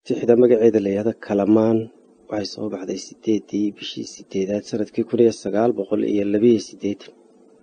tixda magaceeda la yihahdo kalamaan waxay soo baxday sideedii bishii sideedaad sanadkii kun iyo sagaal boqol iyo labiyo sideetan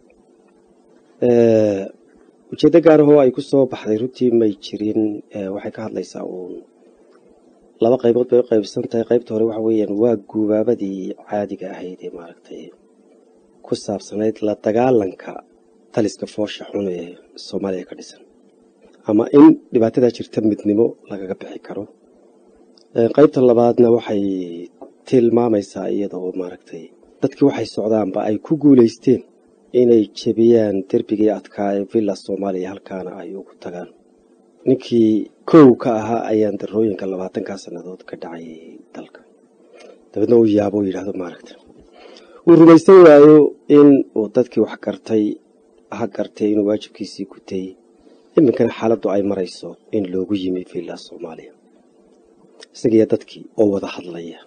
ujeeddo gaarahoo ay ku soo baxday runtii may jirin waxay ka hadlaysaa uun laba qaybood bay u qaybsan tahay qaybta hore waxa weeyaan waa guubaabadii caadiga ahayd ee maaragtay ku saabsanayd la dagaalanka taliska foosha xun ee soomaaliya ka dhisan ama in dhibaatadaa jirta midnimo lagaga bixi karo qaybta labaadna waxay tilmaamaysaa iyadoo maaragtay dadkii waxay socdaanba ay ku guulaysteen inay jebiyaan derbigii adkaa ee villa soomaaliya halkaana ay ugu tagaan ninkii kow ka ahaa ayaan darooyinka labaatankaa sannadood ka dhacay dalka dabeedna uu yaabo yidhahdo maaragta uu rumaysan waayo in uu dadkii wax gartay ha gartay inuu waajibkiisii gutay iminkana xaaladdu ay marayso in loogu yimi villa soomaaliya isagiiyo dadkii oo wada hadlaya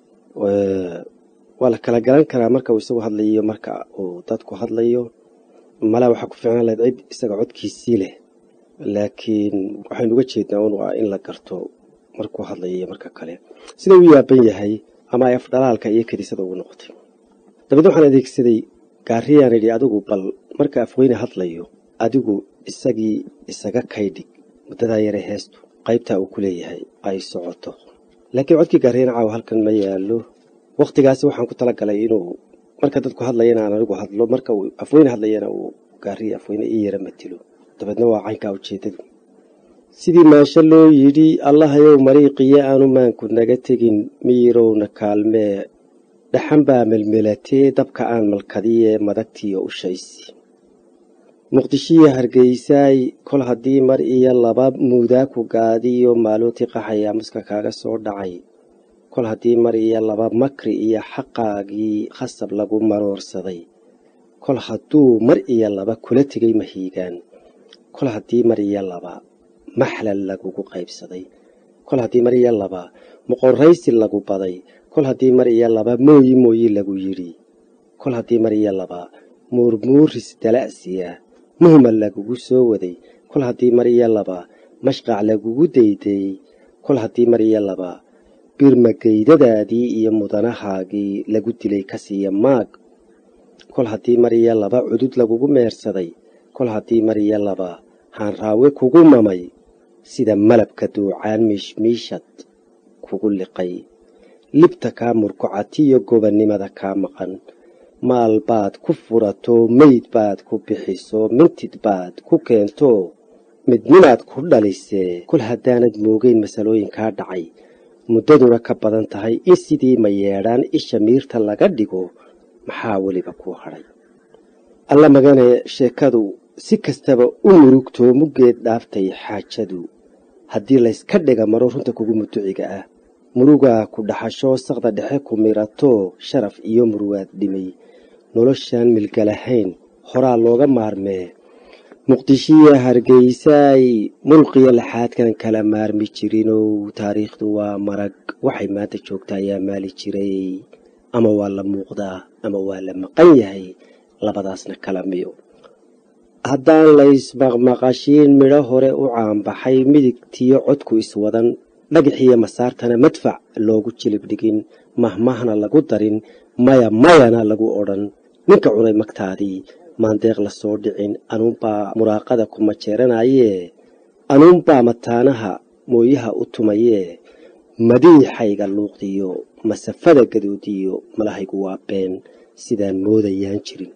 waa la kala garan karaa marka uu isagu hadlayo marka uu dadku hadlayo malaa waxaa ku fiicnaan lahayd cid isaga codkiisii leh laakiin waxaynu uga jeednaa un waa in la garto markuu hadlayo iyo marka kale sida uu yaaban yahay ama ay afdhalaalka iyo kadisada ugu noqotay dabeedna waxaan adeegsaday gaariyaan idhi adigu bal marka afweyne hadlayo adigu isagii isaga kaydhig muddadaa yare heestu qaybtaa uu ku leeyahay ay socoto laakiin codkii gaariyana caawa halkan ma yaallo wakhtigaasi waxaan ku talagalay inuu marka dadku hadlayana aan anigu hadlo marka uu afweyne hadlayana uu gaariya afweyne ii yara matilo dabeedna waa caynkaa ujeedadu sidii maasho loo yidhi allahayow mariiqiyo aanu maanku naga tegin miyirowna kaalmee dhaxan baa melmelatee dabka aan malkadiye madagtiyo ushaysi muqdishiyo hargeysaay kol haddii mar iyo laba muudaaku gaadiyo maalootii qaxaya muska kaaga soo dhacay kol haddii mar iyo laba makri iyo xaqaagii khasab lagu maroorsaday kol hadduu mar iyo laba kula tegay mahiigaan kol haddii mar iyo laba maxlal lagugu qaybsaday kol haddii mar iyo laba moqorraysi lagu baday kol haddii mar iyo laba mooyi mooyi lagu yidhi kol haddii mar iyo laba muurmuuris dala'siya muhmal lagugu soo waday kol haddii mar iyo laba mashqac lagugu daydeeyey kol haddii mar iyo laba birmageydadaadii iyo mudanahaagii lagu dilay kasiiya maag kol haddii mar iyo laba cudud lagugu meersaday kol haddii mar iyo laba haanraawe kugu mamay sida malabka duucaan miishmiishad kugu liqay libta kaa murkucatiyo gobannimada kaa maqan maal baad ku furato meyd baad ku bixiso mintid baad ku keento midnimaad ku dhalisee kol haddaanad moogeyn masalooyinkaa dhacay muddaduna ka badan tahay in sidii ma yeedhaan isha miirta laga dhigo maxaa weliba kuu hadhay alla magane sheekadu si kastaba u murugtoo muggeed dhaaftay xaajadu haddii layska dhiga maro runta kugu muduciga ah murugaa ku dhaxasho saqda dhexe ku mirato sharaf iyo murugaad dhimay noloshaan milgalahayn horaa looga maarmee muqdishiya hargeysaay mulqiyo laxaadkan kala maarmi jirinow taariikhdu waa marag waxay maanta joogta ayaa maali jiray ama waa la muuqdaa ama waa la maqan yahay labadaasna kala miyo haddaan laysmaqmaqashiin midho hore u caanbaxay midigtiyo codku iswadan dhagaxiyo masaartana madfac loogu jilib dhigin mahmahna lagu darin maya mayana lagu odhan ninka cunay magtaadii maandeeq la soo dhicin anuunbaa muraaqada ku majeeranayee anuunbaa mataanaha mooyaha u tumayee madiixayga luuqdiyo masafada gaduudiyo malahaygu waa been sidaan moodayaan jirin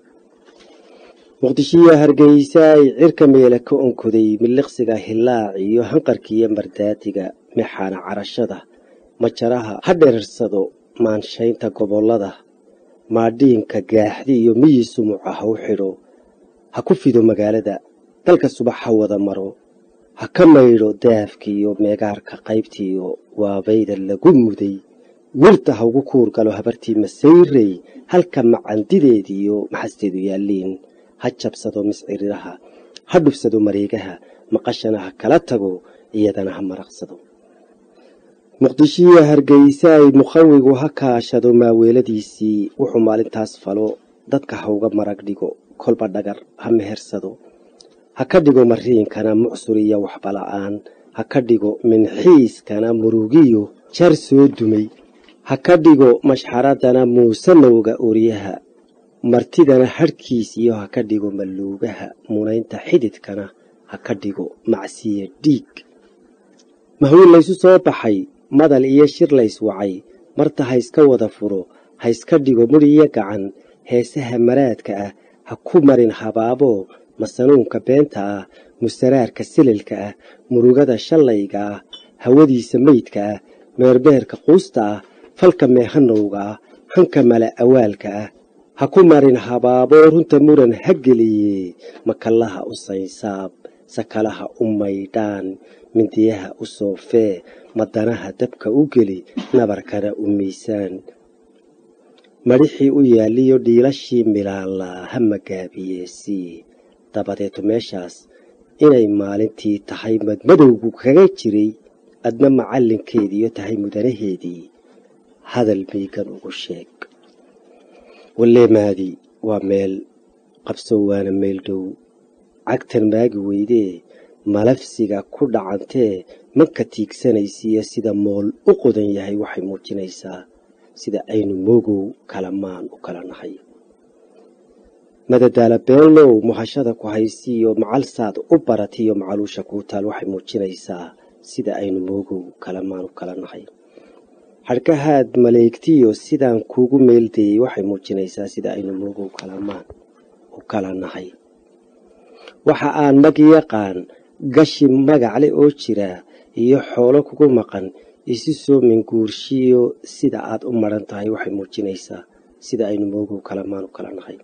muqdishiyo hargeysaay cirka meela ka onkoday miliqsiga hilaac iyo hanqarkiiyo mardaadiga mexaana carashada majaraha ha dherersado maanshaynta gobollada maadhiinka gaaxdi iyo miyi sumuca ha u xidho ha ku fido magaalada dalka subax ha wada maro ha ka maydho daafkiiyo meegaarka qaybtiiyo waabayda lagu muday wirta ha ugu kuur galo habartii masayrey halka macandideediiyo maxasteedu yaalliin ha jabsado misciriraha ha dhufsado mareegaha maqashana ha kala tago iyadana ha maraqsado muqdishiyo hargeysaay mukhawigu ha kaashado maaweeladiisii wuxuu maalintaas falo dadka ha uga marag dhigo kolba dhagar ha mehersado ha ka dhigo mariinkana mucsur iyo waxbala'aan ha ka dhigo minxiiskana murugiyo jar soo dumay ha ka dhigo mashxaradana muusanowga oryaha martidana hadhkiis iyo ha ka dhigo malluugaha munaynta xididkana ha ka dhigo macsiya dhiig mahwiil laysu soo baxay madal iyo shir lays wacay marta ha iska wada furo ha iska dhigo mudhiyo gacan heesaha maraadka ah ha ku marin habaaboo masanuunka beenta ah musaraarka sililka ah murugada shallayga ah hawadiisa meydka ah meerbeerka quusta ah falka meehanowga ah hanka mala awaalka ah ha ku marin habaaboo runta muran ha geliye makallaha u saynsaab sakalaha u maydhaan mindiyaha u soofee madanaha dabka u geli nabarkana u miisaan madhixii u yaaliyo dhiilashii milaalaa ha magaabiyeesii dabadeetu meeshaas inay maalintii tahay madmadowgu kaga jiray adna macallinkeediiyo tahay mudanaheedii hadal miigan ugu sheeg walleemaadii waa meel qabso waana meel dhow cagtan maagi weydee malafsiga ku dhacantee manka tiigsanaysiiyo sida mool u qodan yahay waxay muujinaysaa sida aynu moogow kala maan u kala nahay madadaala beenlow muhashada ku haysiiyo macalsaad u baratiyo macaluusha kuu taal waxay muujinaysaa sida aynu moogow kala maan u kala nahay hadhkahaad maleegtiyo sidaan kuugu meeldayey waxay muujinaysaa sida aynu moogow kalamaan u kala nahay waxa aan mag yaqaan gashi magacle oo jira iyo xoolo kugu maqan isu soo minguurshiyo sida aad u maran tahay waxay muujinaysaa sida aynu moogow kalamaan u kala nahay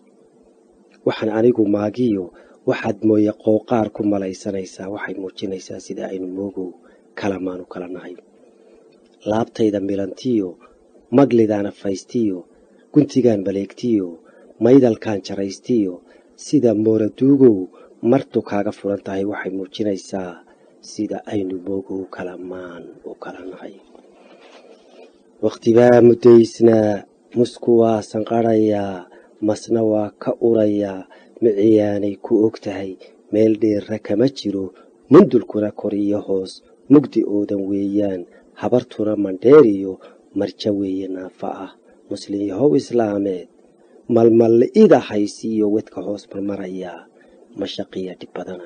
waxaan anigu maagiyo waxaad mooye qooqaar ku malaysanaysaa waxay muujinaysaa sida aynu moogow kalamaan u kala nahay laabtayda milantiyo maglidaana faystiyo guntigaan baleegtiyo maydalkaan jaraystiyo sida mooraduugow martu kaaga furan tahay waxay muujinaysaa sida aynu moogow kalamaan u kala nahay wakhtibaa muddaysnaa musku waa sanqadhayaa masna waa ka urayaa miciyaanay ku og tahay meel dheerra kama jiro mundulkuna kor iyo hoos mugdi oodan weeyaan habartuna mandheeriyo marja weeye naafa ah muslin yahow islaameed malmalli'ida haysiiyo wedka hoos marmarayaa mashaqiya dhib badana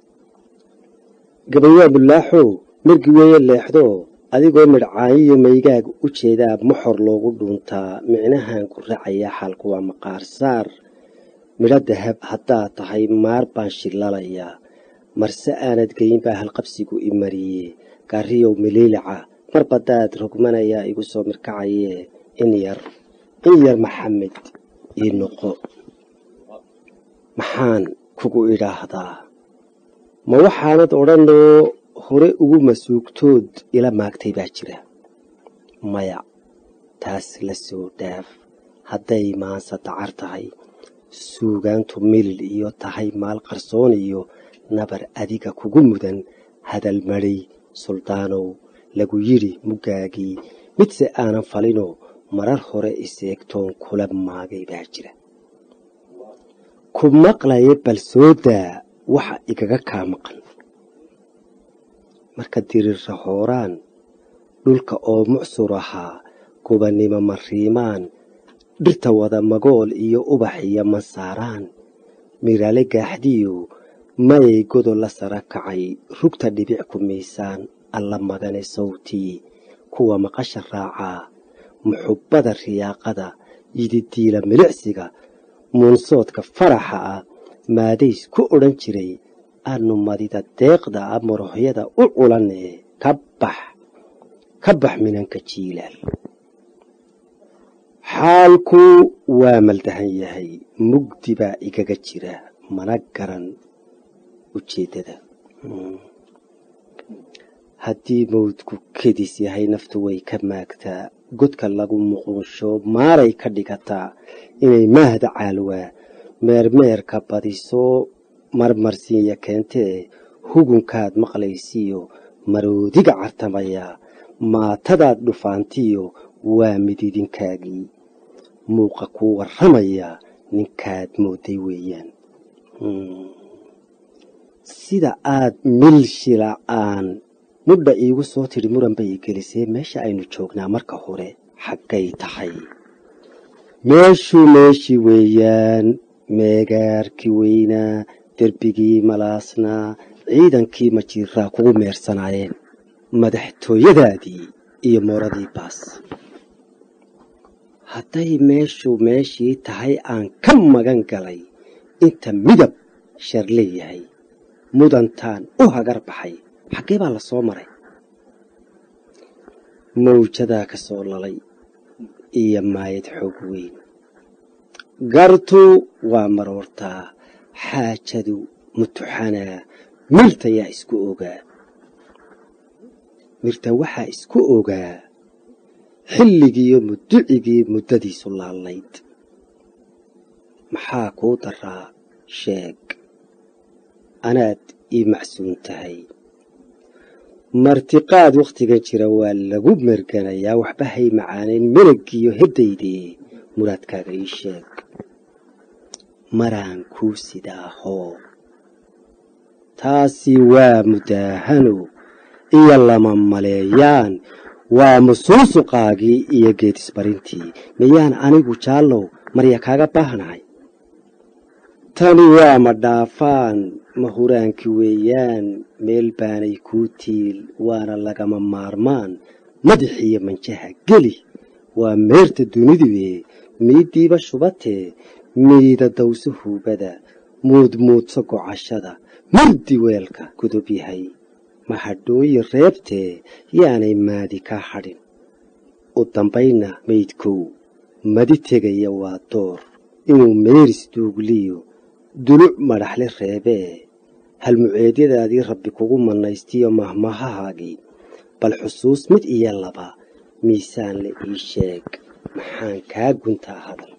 gabayyaa bullaaxow margi weeye leexdoo adigoo midhcaayiyo maygaag u jeedaa moxor loogu dhuuntaa micnahan ku racayaa xaalku waa maqaar saar midho dahab haddaad tahay maar baan shillalayaa marse aanad geyin baa halqabsigu i mariye gaariyow miliilica mar baddaad rogmanayaa igu soo mirkacayee in yar in yar maxamed ii noqo maxaan kugu idhaahdaa ma waxaanad odhanoo hore ugu masuugtood ila maagtay baa jira maya taas la soo dhaaf hadday maansa dacar tahay suugaantu milil iyo tahay maal qarsoon iyo nabar adiga kugu mudan hadal madhay suldaanow lagu yidhi muggaagii midse aanan falinoo marar hore iseegtoon kula maagay baa jira ku maqlaya bal soo daa waxa igaga kaa maqan marka dirirra hooraan dhulka oo mucsur ahaa gubannimo mariimaan dhirta wada magool iyo ubax iyo masaaraan mirale gaaxdiyo mayay godol la sara kacay rugta dhibic ku miisaan alla madane sawtii kuwa maqasha raacaa muxubbada riyaaqada yididiila milicsiga muunsoodka faraxa ah maadays ku odhan jiray aanu madida deeqda ah morohyada u culanee ka bax ka bax minanka jiilaal xaalku waa maldahan yahay mugdi baa igaga jira mana garan ujeeddada haddii mawdku kedis yahay naftu way ka maagtaa godka lagu muqunsho maaray ka dhigataa inay maahda caalwaa meermeerka badiso marmarsiinya keentee hugunkaad maqlaysiiyo maroodiga cartamayaa maatadaad dhufaantiyo waa mididinkaagii muuqa kuu warramayaa ninkaad mooday weeyaan sida aad milshila'aan mudha iigu soo tidhi muran bay i gelisee meesha aynu joognaa marka hore xaggay tahay meeshuu meeshii weeyaan meegaarkii weynaa derbigii malaasnaa ciidankii majiiraa kugu meersanaayeen madaxtooyadaadii iyo mooradii baas hadday meeshu meeshii tahay aan ka magan galay inta midab shar leeyahay mudantaan u hagar baxay xaggee baa la soo maray mawjadaa ka soo lalay iyo maayad xoog weyn gartu waa maroortaa xaajadu mutuxanaa mirta yaa isku ogaa mirta waxaa isku ogaa xilligiiyo muducigii muddadiisu laalayd maxaa kuu daraa sheeg anaad ii macsuun tahay martiqaad wakhtigan jira waa lagu merganayaa waxba hay macaanayn melaggiiyo heddaydee muraadkaaga ii sheeg maraan kuu sidaahoo taasi waa mudaahano iyo lama maleeyaan waa musuusuqaagii iyo geedisbarintii miyaan anigu jaallow marya kaaga baahnahay tani waa ma dhaafaan ma huraankii weeyaan meel baanay kuu tiil waana lagama maarmaan madaxiyo manjaha geli waa meerta dunidue miiddiiba shubatee miida dawso huubada muudmuudso gocashada murdi weelka gudub yahay mahadhooyi reebtee yaanay maadi kaa hadhin u dambaynna maydkow madi tegaya waa door inuu meeris duugliyo duluc madhaxle reebee halmuceedyadaadii rabbi kugu mannaystiyo mahmahahaagii bal xusuus mid iyo laba miisaan la ii sheeg maxaan kaa guntaa hadal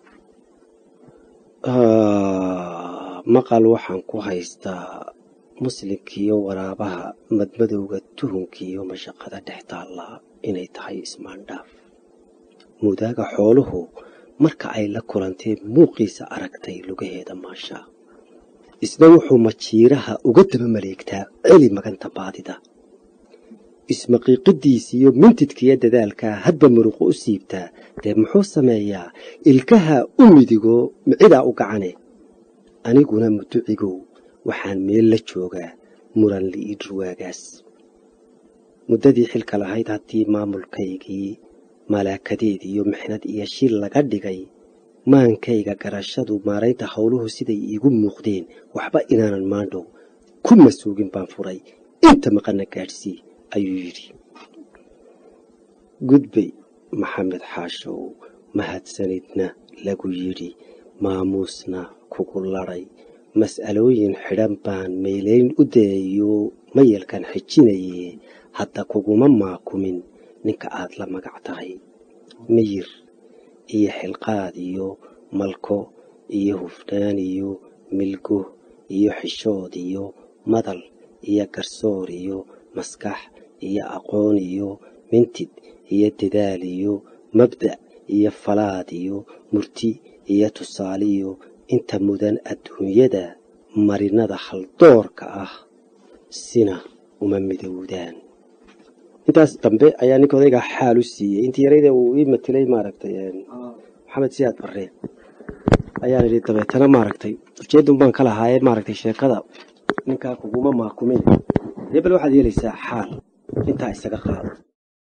maqal waxaan ku haystaa muslimkiiyo waraabaha madmadowga tuhunkiiyo mashaqada dhex taallaa inay tahay ismaandhaaf mudaaga xooluhu marka ay la kulantee muuqiisa aragtay lugaheeda maashaa isna wuxuu majiiraha uga daba maleegtaa celi maganta baadida ismaqiiqidiisiyo mintidkiyo dadaalkaa hadba muruqu u siibtaa dee muxuu sameeyaa ilkaha u midigo micidaa u gacane aniguna muducigow waxaan meel la joogaa muran li'ii dhurwaagaas muddadii xilka lahayd haddii maamulkaygii malaakadeed iyo mixnad iyo shil laga dhigay maankayga garashadu maaraynta howluhu siday iigu muuqdeen waxba inaanan maandhow ku masuugin baan furay inta maqana gaadhsii ayuu yidhi gudbay maxamed xaashow mahadsanidna lagu yidhi maamuusna kugu ladhay mas'alooyin xidhan baan meelayn u dayayo mayalkan xijinaye hadda kuguma maakumin ninka aad la magac tahay miyir iyo xilqaad iyo malko iyo hufnaan iyo milgo iyo xishood iyo madal iyo garsoor iyo maskax iyo aqoon iyo mintid iyo dadaal iyo mabda' iyo falaad iyo murti iyo tusaale iyo inta mudan adduunyada marinada haldoorka ah sina uma midowdaan intaas dambe ayaa ninka odaygaa xaal u siiyey intii yarayda uu ii matilay maaragtay maxamed siyaad barre ayaan idhi dabeetana maaragtay ujeedun baan ka lahaaye maaragtay sheekada ninkaa kuguma maakumin dee bal waxaad yeelaysaa xaal intaa isaga qaado